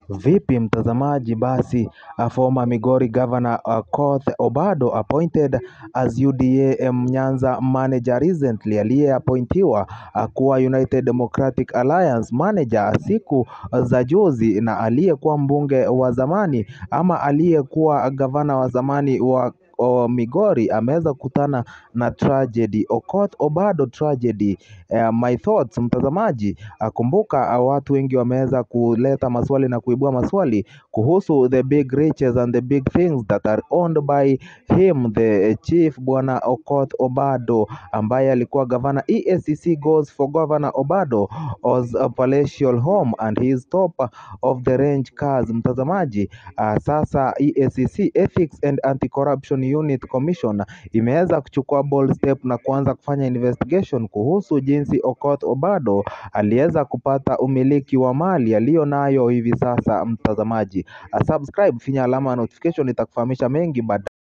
Vipi mtazamaji basi former Migori Governor Okoth Obado appointed as UDA Nyanza manager recently aliyeappointiwa kuwa United Democratic Alliance manager siku za juzi na aliyekuwa mbunge wa zamani ama aliyekuwa gavana wa zamani wa Migori ameweza kukutana na tragedy. Okoth Obado tragedy. My thoughts mtazamaji, kumbuka watu wengi wameweza kuleta maswali na kuibua maswali kuhusu the big riches and the big things that are owned by him the chief bwana Okoth Obado ambaye alikuwa gavana. EACC goes for Governor Obado as a palatial home and his top of the range cars. Mtazamaji, uh, sasa EACC Ethics and Anti-Corruption Unit Commission imeweza kuchukua bold step na kuanza kufanya investigation kuhusu jinsi Okoth Obado aliweza kupata umiliki wa mali aliyo nayo hivi sasa. Mtazamaji, uh, subscribe, finya alama ya notification itakufahamisha mengi baadaye.